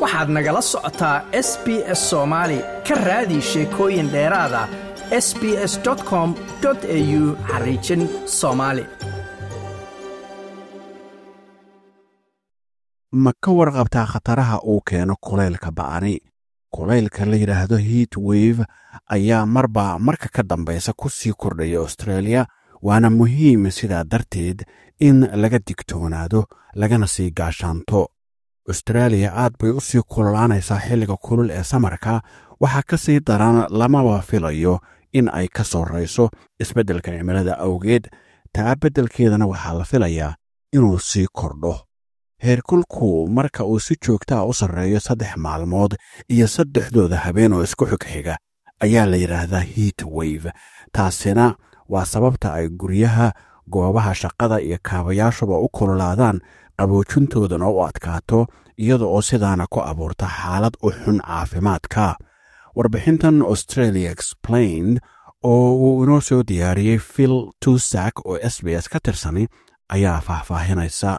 waxaad nagala socotaa s b s soomaali ka raadi sheekooyin dheeraada s b s com au xariijin soomaali ma ka warqabtaa khataraha uu keeno kulaylka ba'ani kulaylka la yidhaahdo heat wave ayaa marba marka ka dambaysa ku sii kordhaya australia waana muhiim sidaa darteed in laga digtoonaado lagana sii gaashaanto austraaliya aad bay u sii kululaanaysaa xilliga kulul ee samarka waxaa ka sii daran lamaba filayo in ay ka sorrayso isbeddelka cimilada awgeed taa beddelkeedana waxaa la filayaa inuu sii kordho heerkulku marka uu si joogtaa u sarreeyo saddex maalmood iyo saddexdooda habeen oo isku xigxiga ayaa la yidhaahdaa heat wave taasina waa sababta ay guryaha goobaha shaqada iyo kaabayaashuba u kululaadaan qaboojintoodana u adkaato iyada oo sidaana ku abuurta xaalad u xun caafimaadka warbixintan australia explained oo uu inoo soo diyaariyey phil tusak oo s b s ka tirsani ayaa faahfaahinaysa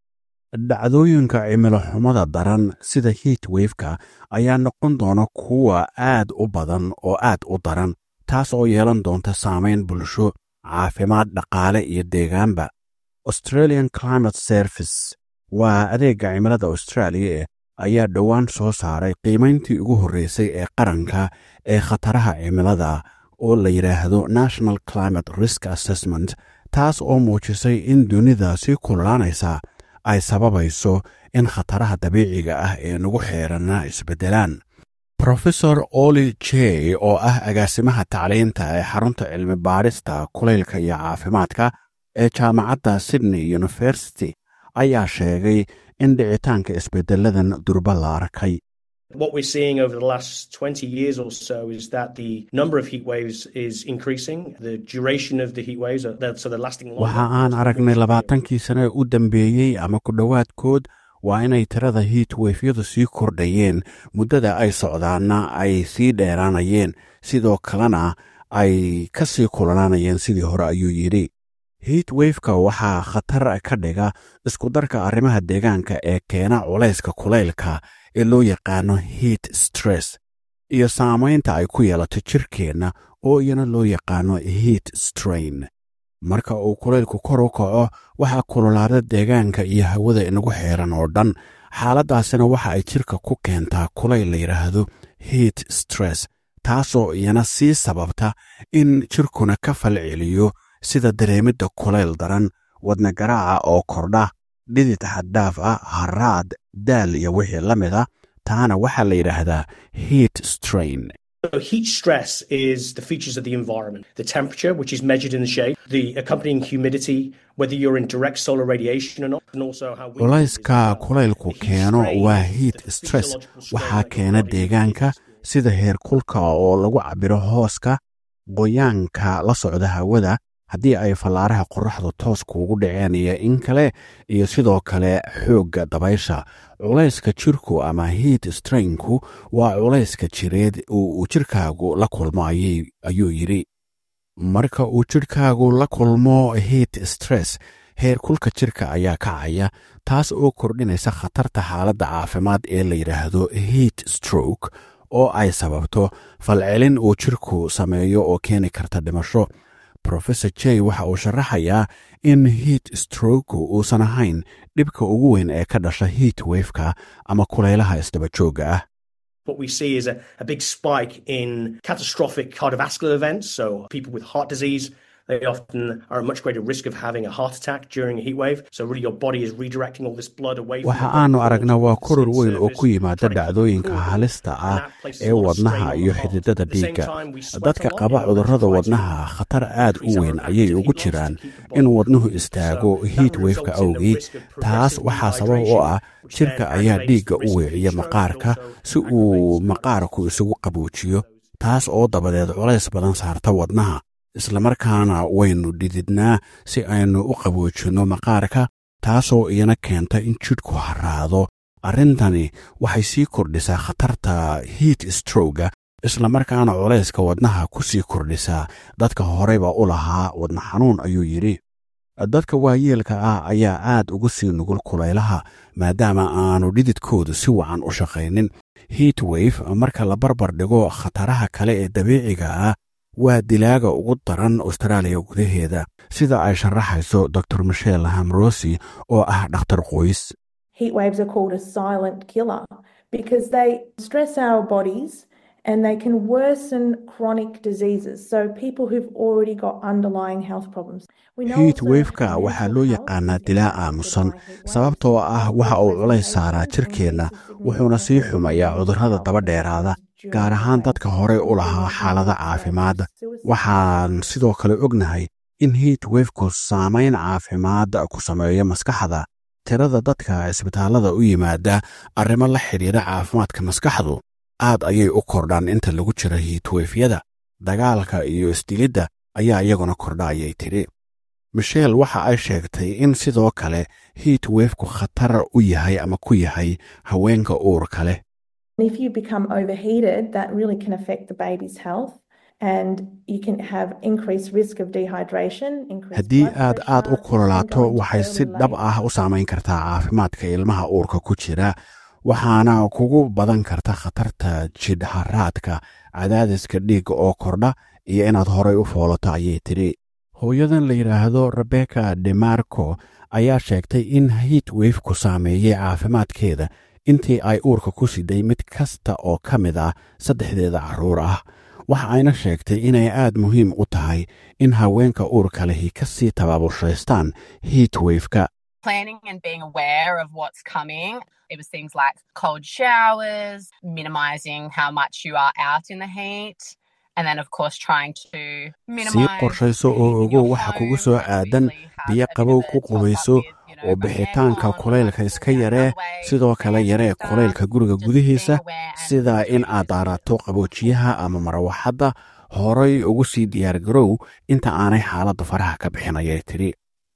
dhacdooyinka cimilo xumada daran sida heat wefka ayaa noqon doona kuwa aad u badan oo aad u daran taas oo yeelan doonta saamayn bulsho caafimaad dhaqaale iyo deegaanba australian climate service waa adeegga cimilada australia ayaa dhowaan soo saaray qiimayntii ugu horreysay ee qaranka ee khataraha cimilada oo la yidhaahdo national climate risk assessment taas oo muujisay in dunida sii kululaanaysa ay sababayso in khataraha dabiiciga ah ee nagu xeeranna isbeddelaan rofesor oli j oo ah agaasimaha tacliinta ee xarunta cilmi baadhista kulaylka iyo caafimaadka ee jaamacadda sydney university ayaa sheegay in dhicitaanka isbeddeladan durba la arkay What we're seeing over the last 20 years or so is that the number of heat waves is increasing. The duration of the heat waves, are, so they're lasting longer. waxa aan aragnay labaatankii sane u dambeeyey ama ku dhowaadkood waa inay tirada heat wefyadu sii kordhayeen muddada ay socdaanna ay sii dheeraanayeen sidoo kalena ay ka sii kulanaanayeen sidii hore ayuu yidhi heat wefka waxaa khatar ka dhiga iskudarka arrimaha deegaanka ee keena culayska kulaylka ee loo yaqaano heat stress iyo saamaynta ay ku yeelato jirkeenna oo iyana loo yaqaano heat strain marka uu kulaylku kor u kaco waxaa kululaada deegaanka iyo hawada inagu xeeran oo dhan xaaladdaasina waxa ay jirka ku keentaa kulayl la yidhaahdo heat stress taasoo iyana sii sababta in jirkuna ka falceliyo sida dareemidda kulayl daran wadna garaaca oo kordha dhidid xaddaaf ah haraad daal iyo wixii la mid a taana waxaa la yidhaahdaa heat strain So heat stress is the features of the environment, the temperature, which is measured in the shade, the accompanying humidity, whether you're in direct solar radiation or not, and also how windy it is culayska as well. kulaylku The heat keeno strain waa is heat the stress physiological strain waxaa that your keena body deegaanka experiences. sida heerkulka oo lagu cabbiro hooska qoyaanka la socda hawada haddii ay fallaaraha qorraxdu toos kuugu dhaceen iyo in kale iyo sidoo kale xoogga dabaysha culayska jirku ama heat strainku waa culayska jireed oo uu jirkaagu la kulmo ayay- ayuu yidhi marka uu jidhkaagu la kulmo heat stress heerkulka jirka ayaa kacaya taas oo kordhinaysa khatarta xaaladda caafimaad ee la yidhaahdo heat stroke oo ay sababto falcelin uu jirku sameeyo oo keeni karta dhimasho rofesor j waxa uu sharaxayaa in heat stroke uusan ahayn dhibka ugu weyn ee ka dhasha heat wefka ama kulaylaha isdaba joogga ah What we see is a, a big spike in catastrophic cardiovascular events. So, people with heart disease, they often are at much greater risk of having a heart attack during a heat wave. So, really, your body is redirecting all this blood away from waxa the aanu blood aragnaa waa towards koror the weyn oo surface, ku yimaada trying to keep dhacdooyinka cool. halista And ah that places ee a lot of wadnaha strain on iyo the heart. xididada At the same dhiigga time, we sweat a dadka lot, qaba you know, cudurrada try to wadnaha khatar aad u increase our weyn ayay active ugu heat loss jiraan to keep the body in wadnuhu cool. istaago So that heat results wefka in the awgeed risk of taas progressive waxaa sabab u dehydration, ah which jirka then ayaa aggravates dhiigga the u risk of weeciya heat stroke and maqaarka also si uu aggravates maqaarku isugu qabuujiyo taas oo dabadeed culays badan saarta wadnaha islamarkaana waynu dhididnaa si aynu u qaboojinno maqaarka taasoo iyana keenta in jidhku haraado arrintani waxay sii kordhisaa khatarta heat strowga islamarkaana culayska wadnaha ku sii kordhisaa dadka horeyba u lahaa wadna xanuun ayuu yidhi dadka waayeelka ah ayaa aad ugu sii nugul kulaylaha maadaama aanu dhididkoodu si wacan u shaqaynin heat wave marka la barbar dhigo khataraha kale ee dabiiciga ah waa dilaaga ugu daran austraaliya gudaheeda sida ay sharaxayso dor michel hamrosi oo ah dhakhtar qoys Heat waves are called a silent killer because they stress our bodies and they can worsen chronic diseases. So people who've already got underlying health problems. We know hiit also wefka that waxaa mental loo health yaqaanaa is dilaa affected aamusan by heat waves. sababtoo ah waxa uu culays saaraa jirkeenna wuxuuna sii xumayaa cudurrada daba dheeraada gaar ahaan dadka horey u lahaa xaalada caafimaad waxaan sidoo kale ognahay in hiit wefku saamayn caafimaad ku sameeyo maskaxda tirada dadka isbitaallada u yimaada arrimo la xidhiidha caafimaadka maskaxdu aad ayay u kordhaan inta lagu jira hiitwefyada dagaalka iyo isdilidda ayaa iyaguna kordha ayay tidhi michel waxa ay sheegtay in sidoo kale hiit wefku khatar u yahay ama ku yahay haweenka uurka leh And if you become overheated, that really can affect the baby's health. And you can have increased risk of dehydration. increased haddii blood aad aad u pressure, kulolaato and going to waxay si early dhab labour. ah u saamayn kartaa caafimaadka ilmaha uurka ku jira waxaana kugu badan karta khatarta jidhharaadka cadaadiska dhiigga oo kordha iyo inaad horay u foolato ayay tidhi hooyadan la yidhaahdo rebeka demarco ayaa sheegtay in hiit wefku saameeyey caafimaadkeeda intii ay uurka ku siday mid kasta oo ka mid ah saddexdeeda carruur ah waxa ayna sheegtay inay aad muhiim u tahay in haweenka uurka lehi ka sii tabaaburshaystaan hiit wefka planning and being aware of what's coming. It was things like cold showers, minimizing how much you are out in the heat, and then, of course, trying to minimize. sii qorshayso oo ogow waxa kugu soo aadan biyo qabow ku qubayso oo bixitaanka kulaylka iska yaree sidoo kale yaree kulaylka guriga gudihiisa sida in aad daarato qaboojiyaha ama marawaxadda horay ugu sii diyaargarow inta aanay xaaladda faraha ka bixin ayay tidhi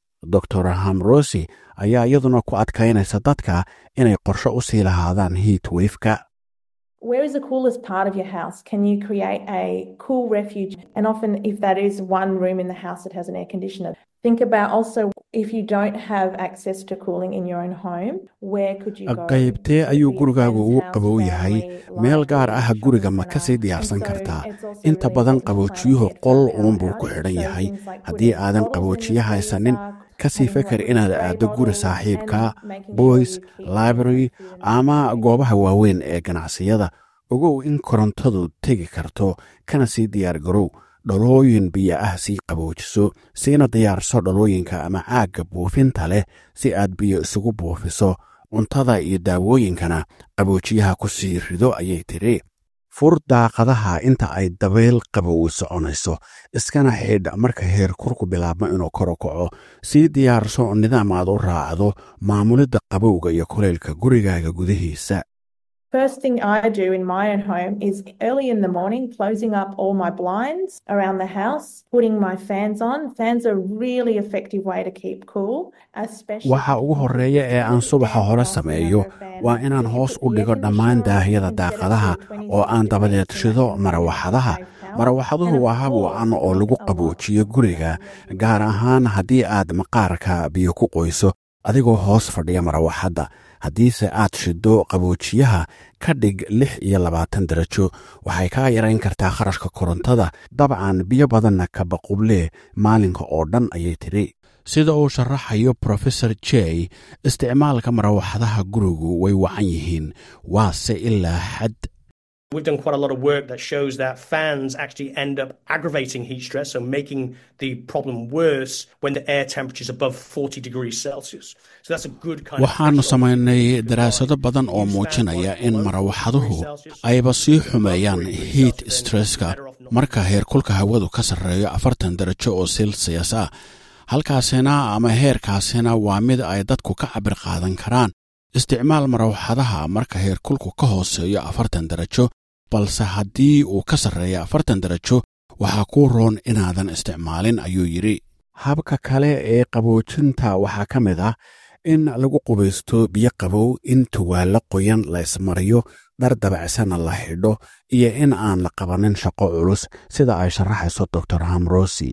dor hamrosi ayaa iyaduna ku adkaynaysa dadka inay qorsho u sii lahaadaan hiit wefka Where is the coolest part of your house? Can you create a cool refuge? And often, if that is one room in the house that has an air conditioner, think about also if you don't have access to cooling in your own home, where could you go? qaybtee Could ayuu be a gurigaagu friend's ugu house, qabow yahay family, meel library, gaar ah shopping guriga ma centre. ka sii And diyaarsan so kartaa it's also inta really badan important to plan qaboojiyuhu ahead for qol our uunbuu ku house. xidhan So yahay things like haddii putting aadan bottles in the qaboojiye haysanin freezer, ka sii having feker hot inaad spray aaddo guri bottles, saaxiibka and making sure boys you keep library food and ama drink goobaha waaweyn ee ganacsiyada ogow in korontadu tegi karto kana sii diyaar garow dhalooyin biyo ah sii qaboojiso siina diyaarso dhalooyinka ama caagga buufinta leh si aad biyo isugu buufiso cuntada iyo daawooyinkana qaboojiyaha ku sii rido ayay tidhi fur daaqadaha inta ay dabayl qabow soconayso iskana xidh marka heer kurku bilaabmo inuu kor u kaco sii diyaarso nidaam aad u raacdo maamulidda qabowga iyo kuleylka gurigaaga gudihiisa First thing I do in my own home is early in the morning, closing up all my blinds around the house, putting my fans on. Fans are a really effective way to keep cool, especially. waxa ugu horreeya ee aan subaxa hore sameeyo waa inaan hoos u dhigo dhammaan daahyada daaqadaha oo aan dabadeed shido marawaxadaha marawaxaduhu waa hab wacan oo lagu qaboojiyo guriga gaar ahaan haddii aad maqaarka biyo ku qoyso adigoo hoos fadhiya marawaxadda haddiise aad shiddo qaboojiyaha ka dhig lix iyo labaatan darajo waxay kaa yarayn kartaa kharashka korontada dabcan biyo badanna kabaqublee maalinka oo dhan ayay tidhi sida uu sharaxayo profesor jey isticmaalka marawaxadaha gurigu way wacan yihiin waase ilaa xad We've done quite a lot of work that shows that fans actually end up aggravating heat stress, so making the problem worse when the air temperature is above 40 degrees Celsius. So that's a good kind waxaannu of samaynay daraasado badan oo muujinaya in marawaxaduhu ayba sii xumeeyaan hiit stresska marka heerkulka hawadu ka sarreeyo afartan darajo oo silsiyas ah halkaasina ama heerkaasina waa mid ay dadku ka cabir qaadan karaan isticmaal marawaxadaha marka heerkulku ka hooseeyo afartan darajo balse haddii uu ka sarreeyo afartan darajo waxaa kuu roon inaadan isticmaalin ayuu yidhi habka kale ee qaboojinta waxaa ka mid ah in lagu qubaysto biyo qabow in tuwaallo qoyan la ismariyo dhar dabacsana la xidho iyo in aan la qabanin shaqo culus sida ay sharaxayso dor hamrosi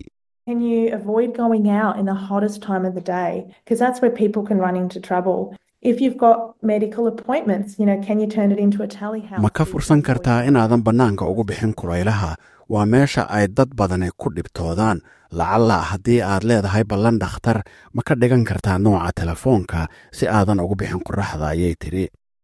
Can you avoid going out in the hottest time of the day? Because that's where people can run into trouble. If you've got medical appointments, you know, can you turn it into a tally house? ma ka fursan kartaa inaadan bannaanka ugu bixin kulaylaha waa meesha ay dad badani ku dhibtoodaan lacalla haddii aad leedahay ballan dhakhtar ma ka dhigan kartaa nooca telefoonka si aadan ugu bixin qoraxda ayay tidhi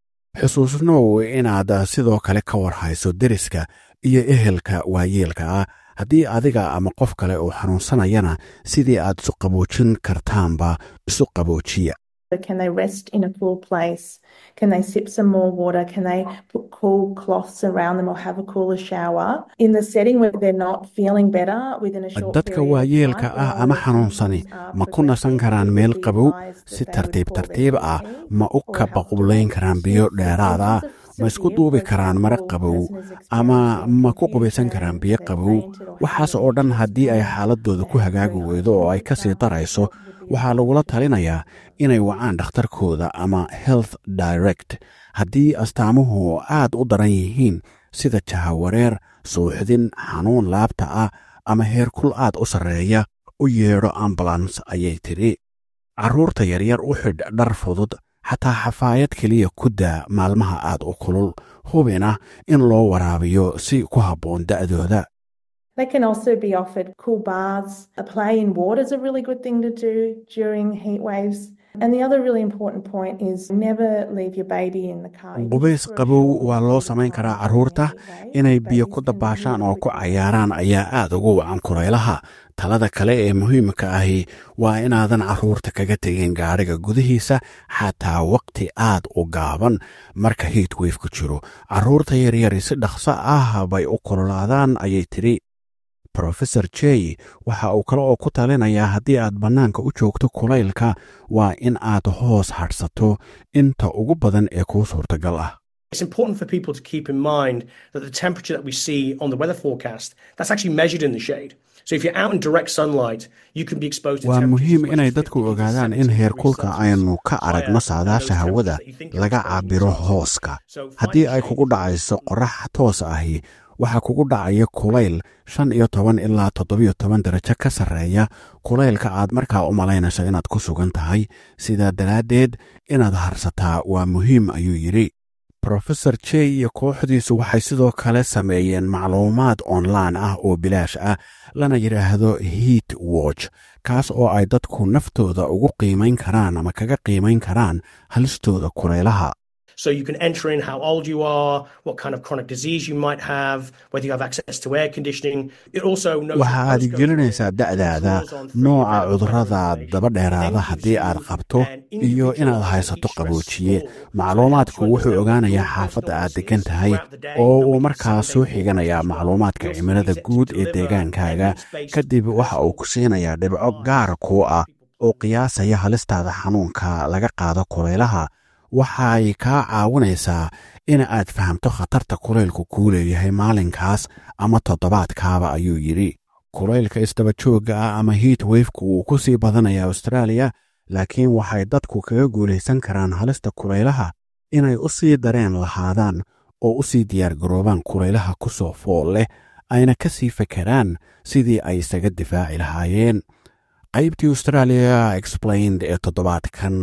xusuusnow inaad sidoo kale ka war hayso deriska iyo ehelka waayeelka ah haddii adiga ama qof kale uu xanuunsanayana sidii aad isu qaboojin kartaanba isu qaboojiya Can they rest in a cool place? Can they sip some more water? Can they put cool cloths around them or have a cooler shower in the setting where they're not feeling better within a short dadka period of waayeelka time? ah ama xanuunsani ma ku nasan karaan meel qabow si tartiib tartiib ah ma u kabaqublayn karaan biyo dheeraad ah ma isku duubi karaan mare qabow ama ma ku qubaysan karaan biyo qabow waxaas oo dhan haddii ay xaaladooda ku hagaagi weydo oo ay ka sii darayso waxaa lagula talinayaa inay wacaan dhakhtarkooda ama health direct haddii astaamuhu aad u daran yihiin sida jahawareer suuxdin xanuun laabta ah ama heerkul aad u sarreeya u yeedho ambulans ayay tidhi carruurta yaryar u xidh dhar fudud xataa xafaayad keliya ku daa maalmaha aad u kulul hubina in loo waraabiyo si ku habboon da'dooda They can also be offered cool baths. A play in water is a really good thing to do during heat waves. And the other really important point is never leave your baby in the car. qubays qabow waa loo samayn karaa carruurta inay biyo ku dabaashaan oo ku cayaaraan ayaa aad ugu wacan kuraylaha talada kale ee muhiimka ahi waa inaadan carruurta kaga tegin gaadhiga gudihiisa xataa waqti aad u gaaban marka hiit weyfku jiro carruurta yaryari si dhaqso ah bay u kululaadaan ayay tidhi rofesor jey waxa uu kale oo ku talinayaa haddii aad bannaanka u joogto kulaylka waa in aad hoos hadhsato inta ugu badan ee kuu suurtagal ah It's important for people to keep in mind that the temperature that we see on the weather forecast, that's actually measured in the shade. So if you're out in direct sunlight, you can be exposed to waa temperatures muhiim as much inay as dadku 50 to ogaadaan 70 in degrees heerkulka Celsius aynu ka higher aragno than saadaasha those hawada temperatures that you think you're laga exposed to caabiro in sunlight. hooska So haddii finding ay shade kugu is dhacayso important. qorax toos ahi waxaa kugu dhacaya kulayl shan iyo toban ilaa toddobiyo toban darajo ka sarreeya kulaylka aad markaa u malaynayso inaad ku sugan tahay sidaa daraaddeed inaad harsataa waa muhiim ayuu yidhi rofesor jey iyo kooxdiisu waxay sidoo kale sameeyeen macluumaad online ah oo bilaash ah lana yidhaahdo heat watch kaas oo ay dadku naftooda ugu qiimayn karaan ama kaga qiimayn karaan halistooda kulaylaha So you can enter in how old you are, what kind of chronic disease you might have, whether you have access to air conditioning. It also knows waxa your aad postcode gelinaysaa and da'daada draws on three nooca available cudurrada information. daba dheeraada Then gives haddii aad you qabto an iyo inaad individualized haysato heat stress qaboojiye score. So macluumaadku it helps wuxuu you understand ogaanayaa your xaafadda aad personal degan tahay throughout the day, oo and uu we can markaa see soo they xiganayaa will macluumaadka also cimilada use it to guud ee deliver deegaankaaga evidence-based kadib waxa uu ku siinayaa dhibco gaar kuu ah oo qiyaasaya halistaada xanuunka laga qaado kulaylaha waxay kaa caawinaysaa in aad fahamto khatarta kulaylku kuu leeyahay maalinkaas ama toddobaadkaaba ayuu yidhi kulaylka isdabajoogga ah ama hiit weyfku wuu ku sii badanaya austraaliya laakiin waxay dadku kaga guulaysan karaan halista kulaylaha inay u sii dareen lahaadaan oo u sii diyaargaroobaan kulaylaha ku soo fool leh ayna ka sii fekeraan sidii ay isaga difaaci lahaayeen qaybtii australia explained ee toddobaadkan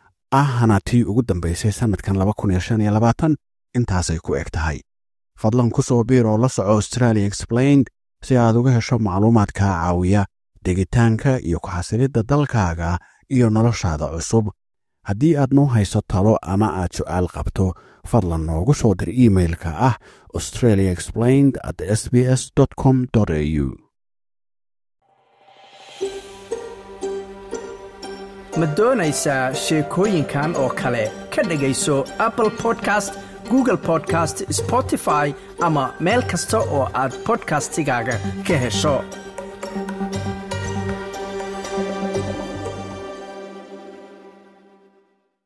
ahna tii ugu dambaysay sannadkan intaasay ku eg tahay fadlan ku soo biir oo la soco australia explained si aad uga hesho macluumaad kaa caawiya degitaanka iyo ku-xasilidda dalkaaga iyo noloshaada cusub haddii aad noo hayso talo ama aad su'aal qabto fadlan noogu soo dir iimailka ah australia explained at s b s com au ma doonaysaa sheekooyinkan oo kale ka dhegayso apple podcast google podcast spotify ama meel kasta oo aad podcastigaaga ka hesho